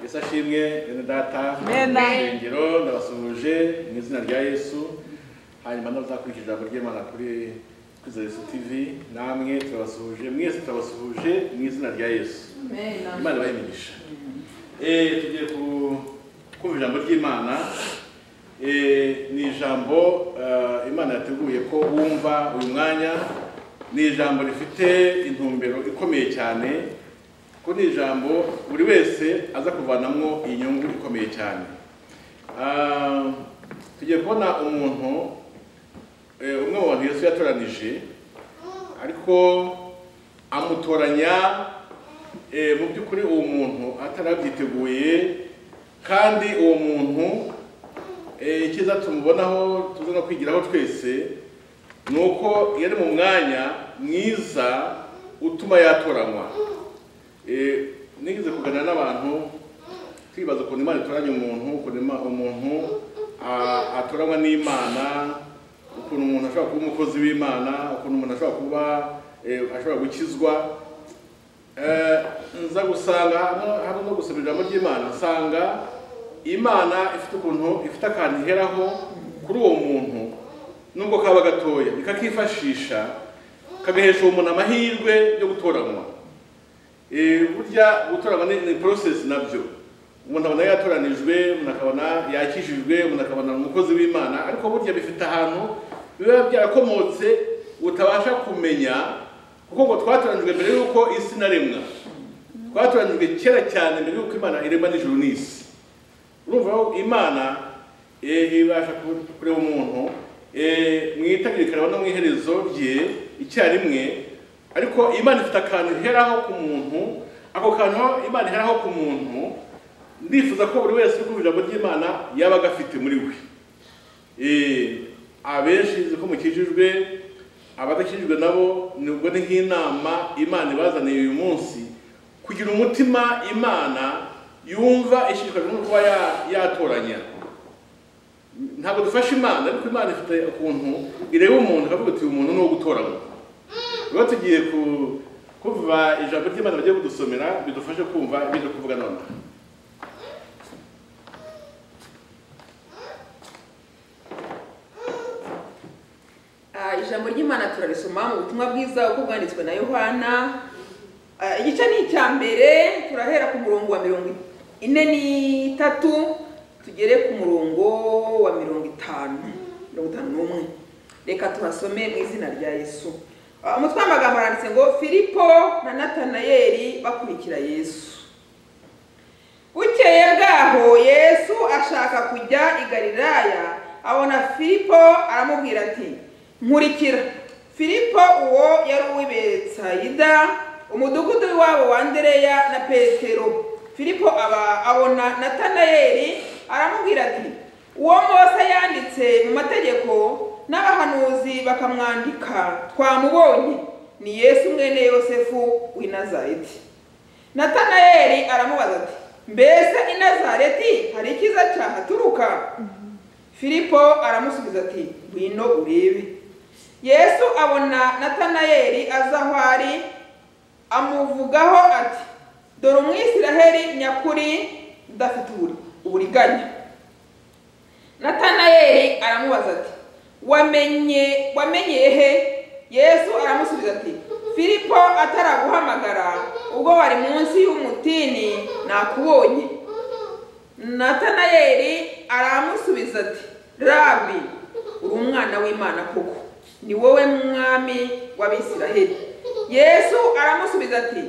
yesu ashimwe bene data Amen. irengero ndabasuhuje mu izina rya yesu hanyuma n'abazakurikije ijambo ry'imana kuri kwiza yesu tv namwe turabasuhuje mwese turabasuhuje mu izina rya yesu imana ibahe imigisha Eh, tugiye ku- kumva ijambo ry'imana Eh, ni ijambo eh, imana yateguye ko wumva uyu mwanya ni ijambo rifite intumbero ikomeye cyane ko ni ijambo buri wese aza kuvanamo inyungu ikomeye cyane Ah, tugiye kubona umuntu eh, umwe mu bantu yesu yatoranije ariko amutoranya Eh, mu by'ukuri uwo muntu atarabyiteguye kandi uwo muntu eh, icyiza tumubonaho tuza no kwigiraho twese ni uko yari mu mwanya mwiza utuma yatoranywa Eh, nigeze kuganira n'abantu twibaza ukuntu imana itoranya umuntu ukuntu Ima- umuntu a- atoranywa n'imana ukuntu umuntu ashobora kuba umukozi w'imana ukuntu umuntu ashobora kuba eh, ashobora gukizwa Eh, nza gusanga hano hano no gusoma ijambo ry'imana nsanga imana ifite ukuntu ifite akantu iheraho kuri uwo muntu nubwo kaba gatoya ikakifashisha kagahesha uwo muntu amahirwe yo gutoranywa Eh, burya gutoranywa ni ni process nabyo umuntu abona yatoranijwe umuntu akabona yakijijwe umuntu akabona ni umukozi w'imana ariko burya bifite ahantu biba byarakomotse utabasha kumenya kuko ngo twatoranijwe mbere y'uko isi inaremwa twatoranijwe kera cyane mbere y'uko imana iremwa n'ijuru n'isi urumva ko imana eh, ibasha ku- kureba umuntu eh, mu itangirikana no mu iherezo rye icyarimwe ariko imana ifite akantu iheraho ku muntu ako kantu imana iheraho ku muntu ndifuza ko buri wese uri kumva ijambo ry'imana yaba agafite muri we Eh, abenshi nzi ko mukijijwe abadakijijwe nabo nubwo ni nk'inama imana ibazaniye uyu munsi kugira umutima imana yumva ishishikajwe no kuba ya- yatoranya ntabwo dufasha imana ariko imana ifite ukuntu ireba umuntu ikavuga iti uyu muntu ni uwo gutoranywa rero tugiye ku- kumva ijambo ry'imana bagiye kudusomera bidufashe kumva ibyo turi kuvuga nonaha Ah, ijambo ry'imana turarisoma mu butumwa bwiza uko bwanditswe na yohana Ah, igice ni icya mbere turahera ku murongo wa mirongo ine n'itatu tugere ku murongo wa mirongo itanu mirongo itanu n'umwe reka tuhasome mu izina rya yesu Ah, umutwe w'amagambo aranditse ngo filipo na natanayeli bakurikira yesu bukeye bwaho yesu ashaka kujya i galilaya abona filipo aramubwira ati nkurikira filipo uwo yari uw'ibetsayida umudugudu w'iwabo wa andereya na petero filipo aba abona natanayeli aramubwira ati uwo mose yanditse mu mategeko n'abahanuzi bakamwandika twamubonye ni yesu mwene yosefu w'i nazareti natanayeli aramubaza ati mbese i nazareti hari icyiza cyahaturuka filipo aramusubiza ati ngwino urebe yesu abona natanayeli aza aho ari amuvugaho ati dore umwisiraheli nyakuri udafite uburi- uburiganya natanayeli aramubaza ati wamenye wamenye he yesu aramusubiza ati filipo ataraguhamagara ubwo wari munsi y'umutini nakubonye natanayeli aramusubiza ati rabi uri umwana w'imana koko ni wowe mwami w'abisiraheli yesu aramusubiza ati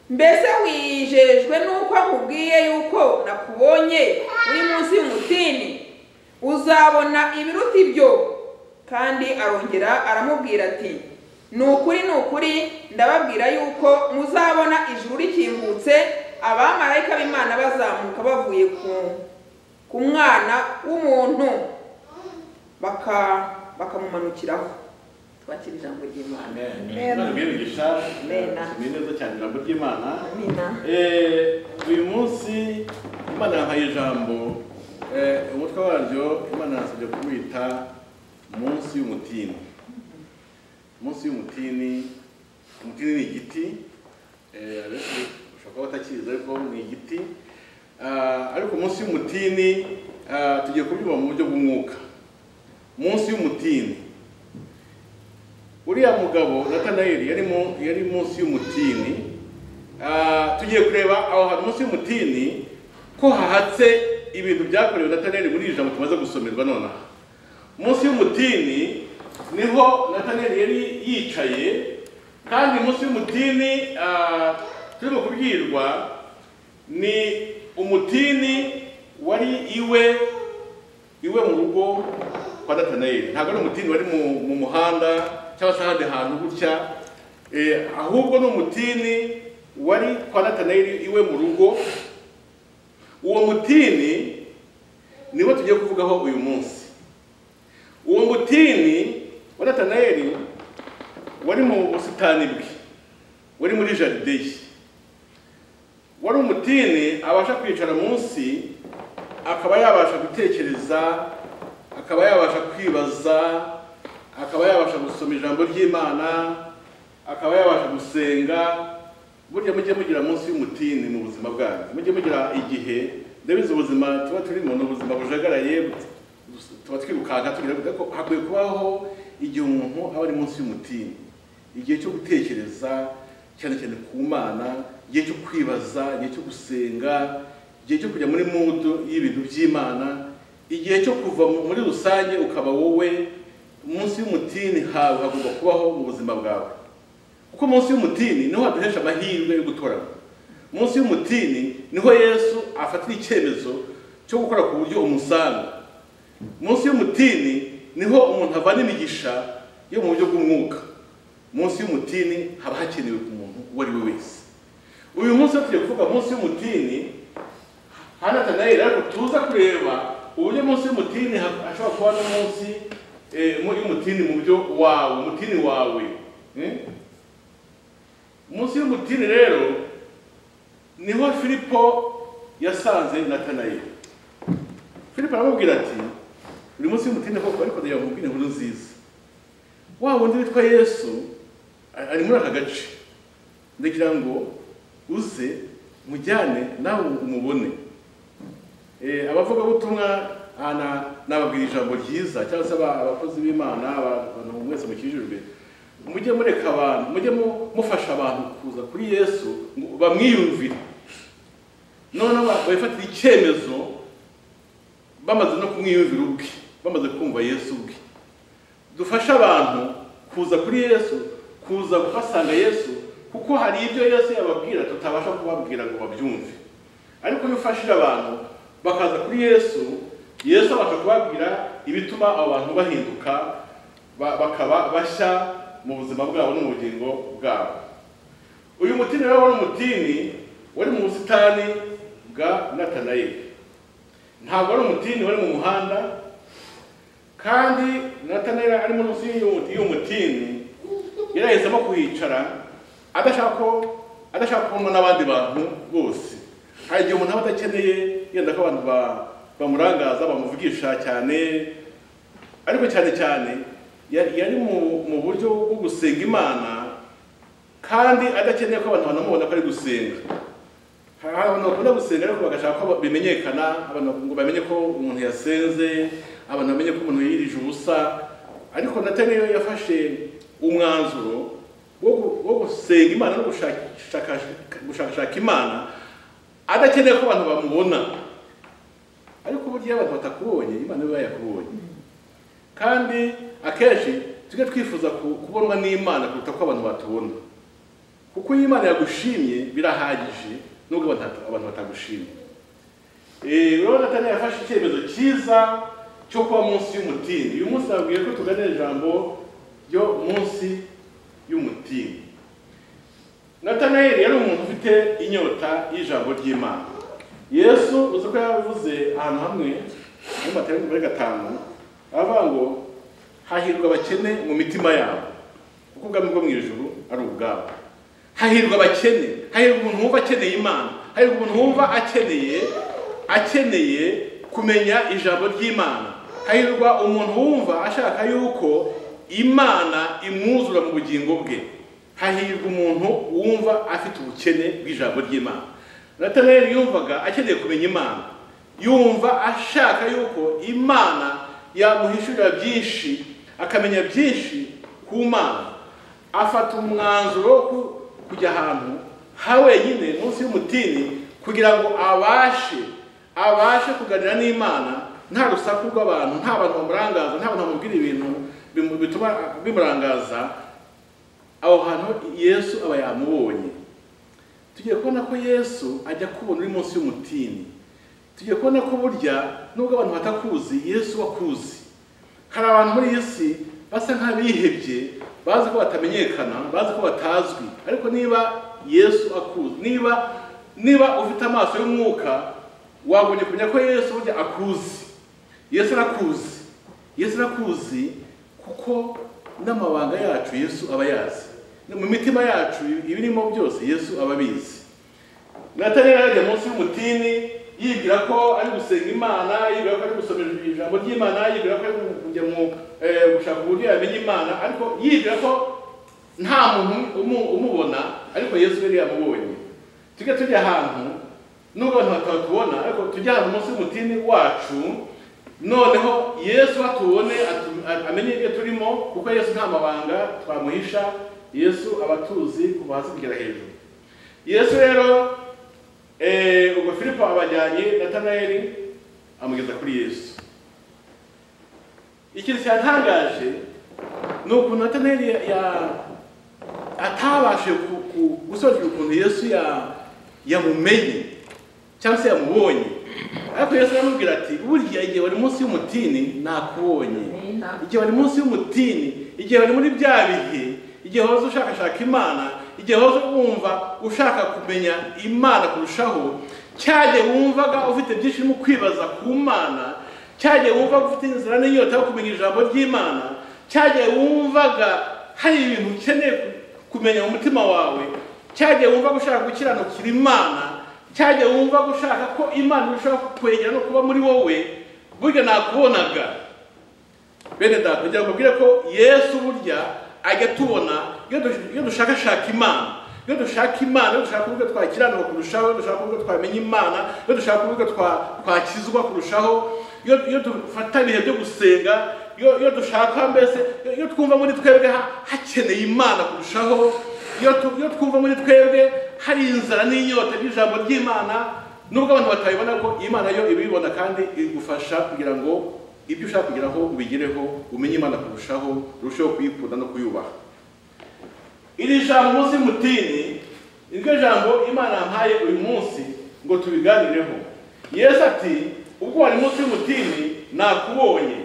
mbese wijejwe n'uko akubwiye yuko nakubonye uri munsi y'umutini uzabona ibiruta ibyo kandi arongera aramubwira ati ni ukuri ni ukuri ndababwira yuko muzabona ijuru rikingutse abamarayika b'imana bazamuka bavuye ku- ku mwana w'umuntu baka- bakamumanukiraho twakira ijambo ry'imana imana ibwiye imigisha Amen. tumenye neza cyane ijambo ry'imana amina Eh, uyu munsi imana yampaye ijambo eh, umutwe waryo imana yasabye kuwita munsi y'umutini munsi y'umutini umutini ni igiti eh, abenshi bashobora kuba batakizi ariko ni igiti Ah, ariko munsi y'umutini ah, tugiye kubyumva mu buryo bw'umwuka munsi y'umutini uriya mugabo natanayeli yari mu- yari munsi y'umutini Ah, tugiye kureba aho hantu munsi y'umutini ko hahatse ibintu byakorewe natanayeli muri iri jambo tumaze gusomerwa nonaha munsi y'umutini niho nataneli yari yicaye kandi munsi y'umutini ah, turimo kubwirwa ni umutini wari iwe iwe mu rugo kwa nataneli ntabwo ari umutini wari mu, mu muhanda cyangwa se ahandi hantu gutya eh, ahubwo ni umutini wari kwa nataneli iwe mu rugo uwo mutini niwo tugiye kuvugaho uyu munsi uwo mutini wa natanayeli wari mu busitani bwe wari muri jaride ye wari umutini abasha kwicara munsi akaba yabasha gutekereza akaba yabasha kwibaza akaba yabasha gusoma ijambo ry'imana akaba yabasha gusenga burya mujye mugira munsi y'umutini mu buzima bwanyu mujye mugira igihe ndabizi ubuzima tuba turimo ni ubuzima bujagaraye tuba twirukanka tugira ko hakwiye kubaho igihe umuntu aba ari munsi y'umutini igihe cyo gutekereza cyane cyane ku mana igihe cyo kwibaza igihe cyo gusenga igihe cyo kujya muri mudu y'ibintu by'imana igihe cyo kuva mu- muri rusange ukaba wowe munsi y'umutini hawe hagomba kubaho mu buzima bwawe kuko munsi y'umutini niho haduhesha amahirwe yo gutorana munsi y'umutini niho yesu afatira icyemezo cyo gukora ku buryo umusanga munsi y'umutini niho umuntu avana imigisha yo mu buryo bw'umwuka munsi y'umutini haba hakenewe ku muntu uwo ari we wese uyu munsi iyo tugiye kuvuga munsi y'umutini hanatanayeli ariko tuza kureba uburyo munsi y'umutini ha- hashobora kuba no munsi eh, mu- y'umutini mu buryo wawe umutini wawe eh? munsi y'umutini rero niho filipo yasanze natanayeli Filipo aramubwira ati buri munsi y'umutini koko ariko ndagira ngo nkubwire inkuru nziza wa wundi witwa yesu a- ari muri aka gace ndagira ngo uze mujyane nawe umubone Eh, abavugabutumwa aha na- nababwira ijambo ryiza cyangwa se aba- abakozi b'imana aba- abantu mwese mukijijwe mujye mureka abantu mujye mu- mufasha abantu kuza kuri yesu ngo bamwiyumvire noneho ba- babifatire icyemezo bamaze no kumwiyumvira ubwe bamaze kumva yesu ubwe dufashe abantu kuza kuri yesu kuza basanga yesu kuko hari ibyo yesu yababwira tutabasha kubabwira ngo babyumve ariko iyo ufashije abantu bakaza kuri yesu yesu abasha kubabwira ibituma abo bantu bahinduka ba- bakaba bashya mu buzima bwabo no mu bugingo bwabo uyu mutini rero wari umutini wari mu busitani bwa natanayeli ntabwo ari umutini wari mu muhanda kandi natanayeli ari munsi y'uyu- y'uwo mutini yari yahisemo kuhicara adashaka ko adashaka kubonwa n'abandi bantu bose hari igihe umuntu aba adakeneye yenda ko abantu ba- bamurangaza bamuvugisha cyane ariko cyane cyane ya- yari mu mu buryo bwo gusenga imana kandi adakeneye ko abantu banamubona ko ari gusenga hari abantu bakunda gusenga ariko bagashaka ko bimenyekana abantu ngo bamenye ko umuntu yasenze abantu bamenye ko umuntu yirije ubusa ariko nataniyo yafashe umwanzuro wo gu- wo gusenga imana no gushakashaka- gushakashaka imana adakeneye ko abantu bamubona ariko uburyo iyo abantu batakubonye imana iba yakubonye kandi akenshi tujye twifuza ku- kubonwa n'imana kuruta ko abantu batubona kuko iyo imana yagushimye birahagije nubwo abantu abantu batagushimye Eh, urabona atari yafashe icyemezo cyiza cyo kuba munsi y'umutini uyu munsi nabwiye ko tuganira ijambo ryo munsi y'umutini natanayeli yari umuntu ufite inyota y'ijambo ry'imana yesu uzi ko yavuze ahantu hamwe muri matayo muri gatanu aravuga ngo hahirwa abakene mu mitima yabo kuko ubwami bwo mu ijuru ari ubwabo hahirwa abakene hahirwa umuntu wumva akeneye imana hahirwa umuntu wumva akeneye akeneye kumenya ijambo ry'imana hahirwa umuntu wumva ashaka yuko imana imwuzura mu bugingo bwe hahirwa umuntu wumva afite ubukene bw'ijambo ry'imana natanayeli yumvaga akeneye kumenya imana yumva ashaka yuko imana yamuhishurira byinshi akamenya byinshi ku mana afata umwanzuro wo ku- kujya ahantu ha wenyine munsi y'umutini kugira ngo abashe abashe kuganira n'imana nta rusaku rw'abantu nta bantu bamurangaza nta bantu bamubwira ibintu bimu- bituma bimurangaza aho hantu yesu aba yamubonye tugiye kubona ko yesu ajya kubona uri munsi y'umutini tugiye kubona ko burya nubwo abantu batakuzi yesu wakuzi hari abantu muri iyi si basa nk'abihebye bazi ko batamenyekana bazi ko batazwi ariko niba yesu akuzi niba niba ufite amaso y'umwuka wagombye kumenya ko yesu burya akuzi yesu arakuzi yesu arakuzi kuko n'amabanga yacu yesu aba yazi mu mitima yacu ibirimo byose yesu aba abizi natani yarajya munsi y'umutini yibwira ko ari gusenga imana yibwira ko ari gusomera ijambo ry'imana yibwira ko ari kujya mu eh, gushaka uburyo yamenya imana ariko yibwira ko nta muntu umu- umubona ariko yesu yari yamubonye tujye tujya ahantu nubwo abantu batatubona ariko tujye ahantu munsi y'umutini wacu noneho yesu atubone atu- a- amenye ibyo turimo kuko yesu nta mabanga twamuhisha yesu aba atuzi kuva hasi kugera hejuru yesu rero eh, ubwo filipo abajyanye natanayeli amugeza kuri yesu ikintu cyatangaje ni ukuntu natanayeli ya- ya- atabashije ku- ku- gusobanukirwa ukuntu yesu ya- yamumenye cyangwa se yamubonye ariko yesu aramubwira ati burya igihe wari munsi y'umutini nakubonye igihe wari munsi y'umutini igihe wari muri bya bihe igihe wahoze ushakashaka imana igihe wahoze wumva ushaka kumenya imana kurushaho cyagihe wumvaga ufite byinshi urimo kwibaza ku mana cyagihe wumvaga ufite inzira n'inyota yo kumenya ijambo ry'imana cyagihe wumvaga hari ibintu ukeneye kumenya mu mutima wawe cyagihe wumvaga ushaka gukiranukira imana cyagihe wumvaga ushaka ko imana irushaho kwegera no kuba muri wowe burya nakubonaga bene data kugira ngo mbabwire ko yesu burya ajya tubona iyo dush- iyo dushakashaka imana iyo dushaka imana iyo dushaka uburyo twakiranuka kurushaho iyo dushaka uburyo twamenya imana iyo dushaka uburyo twa- twakizwa kurushaho iyo iyo dufata ibihe byo gusenga iyo iyo dushaka mbese iyo- iyo twumva muri twebwe ha- hakeneye imana kurushaho iyo tu- iyo twumva muri twebwe hari inzara n'inyota by'ijambo ry'imana nubwo abantu batabibona ko imana yo ibibona kandi igufasha kugira ngo ibyo ushaka kugeraho ubigereho umenye imana kurushaho urusheho kuyikunda no kuyubaha iri jambo munsi y'umutini ni ryo jambo imana yampaye uyu munsi ngo tubiganireho yesu ati ubwo wari munsi y'umutini nakubonye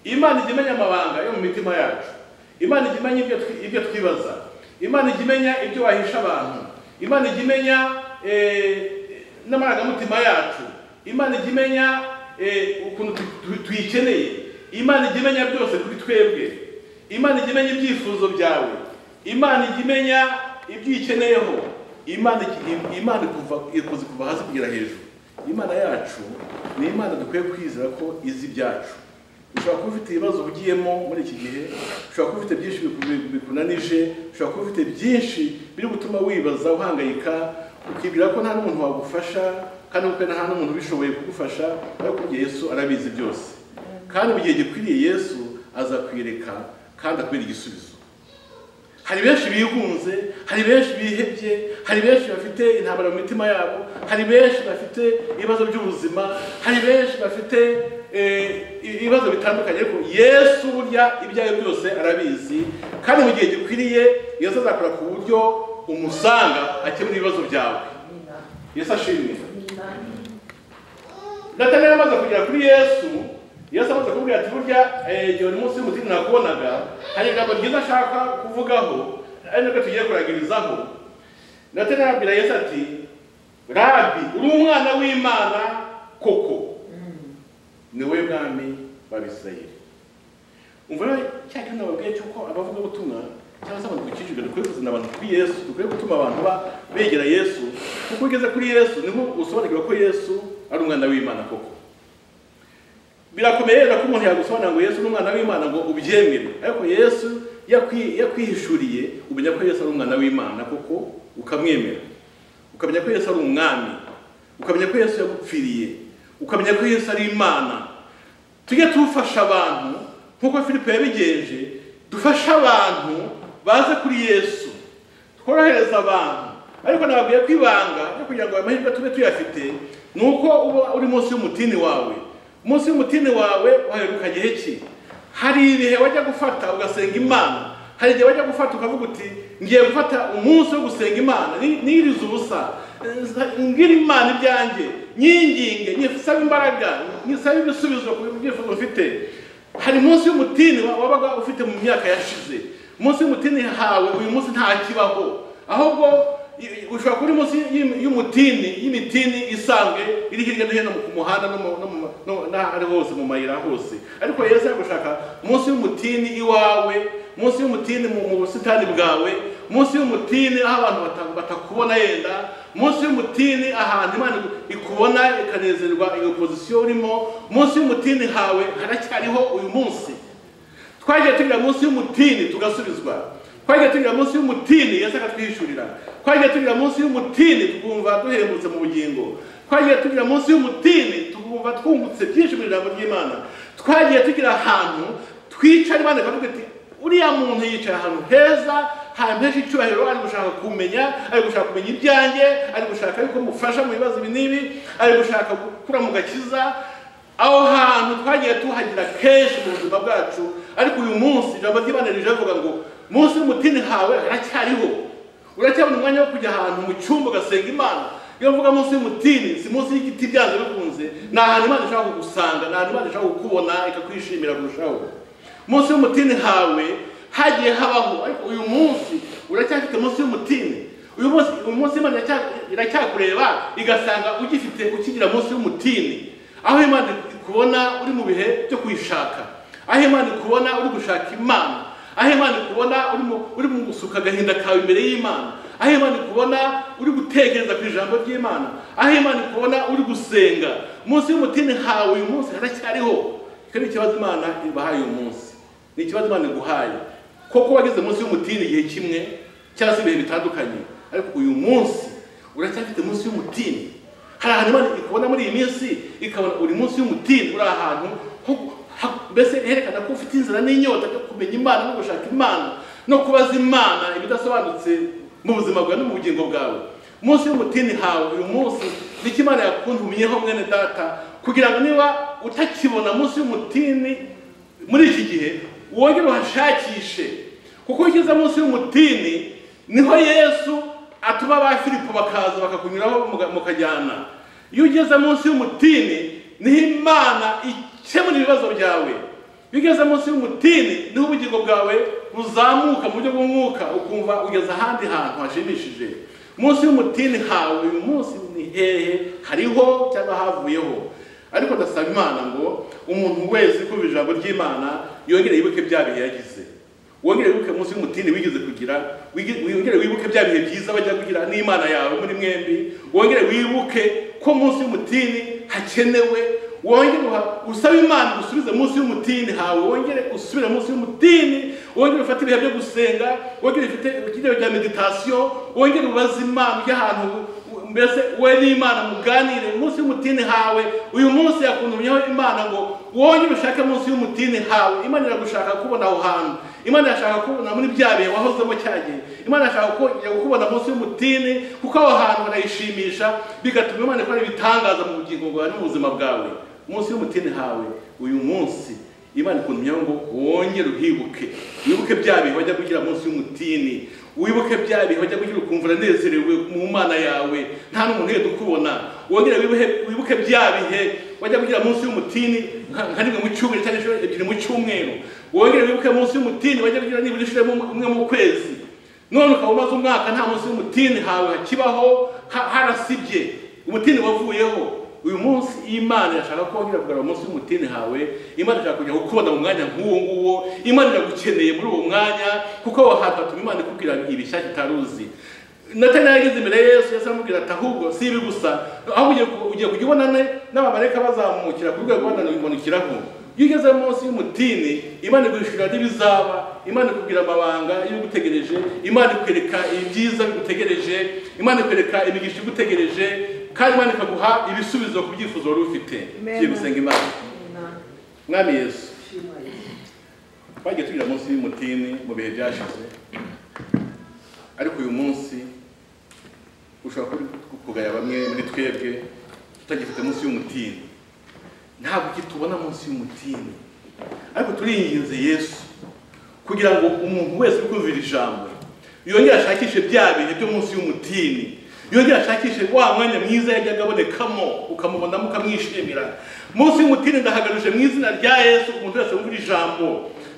imana ijya imenya amabanga yo mu mitima yacu imana ijya imenya ibyo twi- ibyo twibaza imana ijya imenya ibyo wahisha abantu imana ijya imenya eh, n'amarangamutima yacu imana ijya imenya eh, ukuntu tu- tu- tuyikeneye imana ijya imenya byose kuri twebwe imana ijya imenya ibyifuzo byawe imana ijya imenya ibyo uyikeneyeho imana iki- imana ikuva- ikuzi kuva hasi kugera hejuru imana yacu ni imana dukwiye kwizera ko izi ibyacu ushobora kuba ufite ibibazo ugiyemo muri iki gihe ushobora kuba ufite byinshi biku- bikunanije ushobora kuba ufite byinshi biri gutuma wibaza uhangayika ukibwira ko nta n'umuntu wagufasha kandi uko nta n'umuntu ubishoboye kugufasha ariko burya yesu arabizi byose kandi mu gihe gikwiriye yesu azakwereka kandi akubera igisubizo hari benshi bigunze hari benshi bihebye hari benshi bafite intambara mu mitima yabo hari benshi bafite ibibazo by'ubuzima hari benshi bafite eh, ibibazo bitandukanye ariko yesu burya ibyayo byose arabizi kandi mu gihe gikwiriye yesu azakora ku buryo umusanga akemura ibibazo byawe yesu ashimwe nataneli amaze kugera kuri yesu yesu amaze kumubwira ati burya eh, igihe uri munsi y'umutima nakubonaga hari ijambo ryiza ashaka kuvugaho ari nabyo tugiye kuragirizaho nataneli arabwira yesu ati rabi uri umwana w'imana koko ni wowe mwami w'abisirayeli umva rero cya kintu nababwiye cy'uko abavugabutumwa cyangwa se abantu dukikijwe dukwiye kuzana abantu kuri yesu dukwiye gutuma abantu ba- begera yesu kuko ugeze kuri yesu niho usobanukirwa ko yesu ari umwana w'imana koko birakomeye rero ko umuntu yagusobanura ngo yesu ni umwana w'imana ngo ubyemere ariko yesu yakwi- yakwihishuriye umenya ko yesu ari umwana w'imana koko ukamwemera ukamenya ko yesu ari umwami ukamenya ko yesu yagupfiriye ukamenya ko yesu ari imana tujye tufasha abantu nk'uko filipe yabigenje dufashe abantu baze kuri yesu tworohereza abantu ariko nababwiye ko ibanga ryo kugira ngo ayo mahirwe tube tuyafite ni uko uba uri munsi y'umutini wawe munsi y'umutini wawe waheruka gihe ki hari ibihe wajya gufata ugasenga imana hari igihe wajya gufata ukavuga uti ngiye gufata umunsi wo gusenga imana ni- nirize ubusa ngira imana ibyanjye nyinginge nyisaba imbaraga nyisaba ibisubizo ku byifuzo mfite hari munsi y'umutini wa- wabaga ufite mu myaka yashize munsi y'umutini hawe uyu munsi nta kibaho ahubwo i- i- ushobora kuba uri munsi y'im- y'umutini y'imitini isanzwe iri hirya no hino ku muhanda no mu- no mu no- n'ahari hose mu mayira hose ariko yesu ari gushaka munsi y'umutini iwawe munsi y'umutini mu mu busitani bwawe munsi y'umutini aho abantu bata- batakubona yenda munsi y'umutini ahantu imana ikubona ikanezerwa iyo pozisiyo urimo munsi y'umutini hawe haracyariho uyu munsi twagiye tugira munsi y'umutini tugasubizwa twagiye tugira munsi y'umutini yesu akatwihishurira twagiye tugira munsi y'umutini tukumva duhembutse mu bugingo twagiye tugira munsi y'umutini tukumva twungutse byinshi mu ijambo ry'imana twagiye tugira ahantu twicara imana ikavuga iti uriya muntu yicaye ahantu heza ahantu henshi icyubahiro ari gushaka kumenya ari gushaka kumenya ibyanjye ari gushaka yuko mufasha mu bibazo ibi n'ibi ari gushaka gukura mu gakiza aho hantu twagiye tuhagira kenshi mu buzima bwacu ariko uyu munsi ijambo ry'imana rije avuga ngo munsi y'umutini hawe haracyariho uracyabona umwanya wo kujya ahantu mu cyumba ugasenga imana iyo mvuga munsi y'umutini si munsi y'igiti byanze bikunze ni ahantu imana ishaka kugusanga ni ahantu imana ishaka kukubona ikakwishimira kurushaho munsi y'umutini hawe hagiye habaho ariko uyu munsi uracyafite munsi y'umutini uyu munsi uyu munsi imana iracya- iracyakureba igasanga ugifite ukigira munsi y'umutini aho imana ikubona uri mu bihe byo kuyishaka aho imana ikubona uri gushaka imana aho imana ikubona uri mu- uri mu gusuka agahinda kawe imbere y'imana aho imana ikubona uri gutekereza ku ijambo ry'imana aho imana ikubona uri gusenga munsi y'umutini hawe uyu munsi haracyariho icyo ni ikibazo imana ibahaye uyu munsi ni ikibazo imana iguhaye koko wageze munsi y'umutini igihe kimwe cyangwa se ibihe bitandukanye ariko uyu munsi uracyafite munsi y'umutini hari ahantu imana ikubona muri iyi minsi ikabona uri munsi y'umutini uri ahantu ho- ha- mbese herekana ko ufite inzira n'inyota yo kumenya imana no gushaka imana no kubaza imana ibidasobanutse mu buzima bwawe no mu bugingo bwawe munsi y'umutini hawe uyu munsi nicyo imana yakuntumyeho mwene data kugira ngo niba utakibona munsi y'umutini muri iki gihe wongere uhashakishe kuko iyo ugeze munsi y'umutini niho yesu atuma ba filipo bakaza bakakunyuraho muga- mukajyana iyo ugeze munsi y'umutini niho imana ikemura ibibazo byawe bigeze munsi y'umutini niho ubugingo bwawe buzamuka mu buryo bw'umwuka ukumva ugeze ahandi hantu hashimishije munsi y'umutini hawe uyu munsi ni hehe hariho cyangwa havuyeho ariko ndasaba imana ngo umuntu wese kumva ijambo ry'imana yongere yibuke bya bihe yagize wongere wibuke munsi y'umutini wigeze kugira wigi- wongere wibuke bya bihe byiza bajya kugira n'imana yawe muri mwembi wongere wibuke ko munsi y'umutini hakenewe wongere uha- usabe imana usubize munsi y'umutini hawe wongere usubire munsi y'umutini wongere ufate ibihe byo gusenga wongere ufite ikigero cya meditasiyo wongere ubaze imana ujye ahantu u- mbese we n'imana muganire munsi y'umutini hawe uyu munsi yakuntumyeho imana ngo wongere ushake munsi y'umutini hawe imana iragushaka kubona aho hantu imana irashaka kubona muri bya bihe wahozemo cya gihe imana irashaka kongera kukubona munsi y'umutini kuko aho hantu harayishimisha bigatuma imana ikora ibitangaza mu bugingo bwawe no mu buzima bwawe munsi y'umutini hawe uyu munsi imana ikuntumyeho ngo wongere uhibuke wibuke bya bihe wajya kugira munsi y'umutini wibuke bya bihe wajya kugira ukumva uranezerewe mu mana yawe nta n'umuntu uheda ukubona wongere wibuhe- wibuke bya bihe wajya kugira munsi y'umutini nka nka rimwe mu cyumweru cyangwa inshuro ebyiri mu cyumweru wongere wibuke munsi y'umutini wajya kugira nibura inshuro imwe- imwe mu kwezi none ukaba umaze umwaka nta munsi y'umutini hawe hakibaho ha- harasibye umutini wavuyeho uyu munsi imana irashaka ko wongera kugarura munsi y'umutini hawe imana irashaka kujya gukubona mu mwanya nk'uwo nguwo imana iragukeneye muri uwo mwanya kuko aho hantu hatuma imana ikubwira ibishyashya utaruzi natani yageze imbere ya yesu yesu aramubwira ati ahubwo si ibi gusa aho ugiye ku- ugiye kujya ubona ne n'abamarayika bazamukira ku rwego wenda ruyimanukiraho iyo ugeze munsi y'umutini imana iguhishurira n'ibizaba imana ikubwira amabanga y'ibigutegereje imana ikwereka ibyiza bigutegereje imana ikwereka imigisha igutegereje kandi imana ikaguha ibisubizo ku byifuzo wari ufite Amen. ugiye gusenga imana mwami yesu Shima Yesu. twagiye tugira munsi y'umutini mu bihe byashize ariko uyu munsi ushobora kuba kugaya bamwe muri twebwe tutagifite munsi y'umutini ntabwo kitubona munsi y'umutini ariko turinginze yesu kugira ngo umuntu wese uri kumvira ijambo yongere ashakishe bya bihe byo munsi y'umutini yongere ashakishe wa mwanya mwiza yajyaga abonekamo ukamubonamo ukamwishimira munsi y'umutini ndahagaruje mu izina rya yesu umuntu wese wumvira ijambo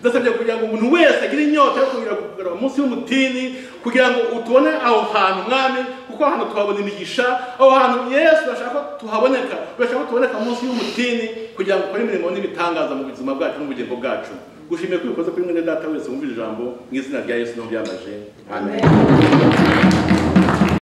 ndasabye kugira ngo umuntu wese agire inyota yo kugira kugarura munsi y'umutini kugira ngo utubone aho hantu mwami kuko aho hantu tuhabona imigisha aho hantu yesu bashaka ko tuhaboneka bashaka ko tuboneka munsi y'umutini kugira ngo ukore imirimo n'ibitangaza mu buzima bwacu n'ubugingo bwacu gushimiye ko ubikoze kuri mwene data wese wumvira ijambo mu izina rya yesu n'ubyamaje amen Amen.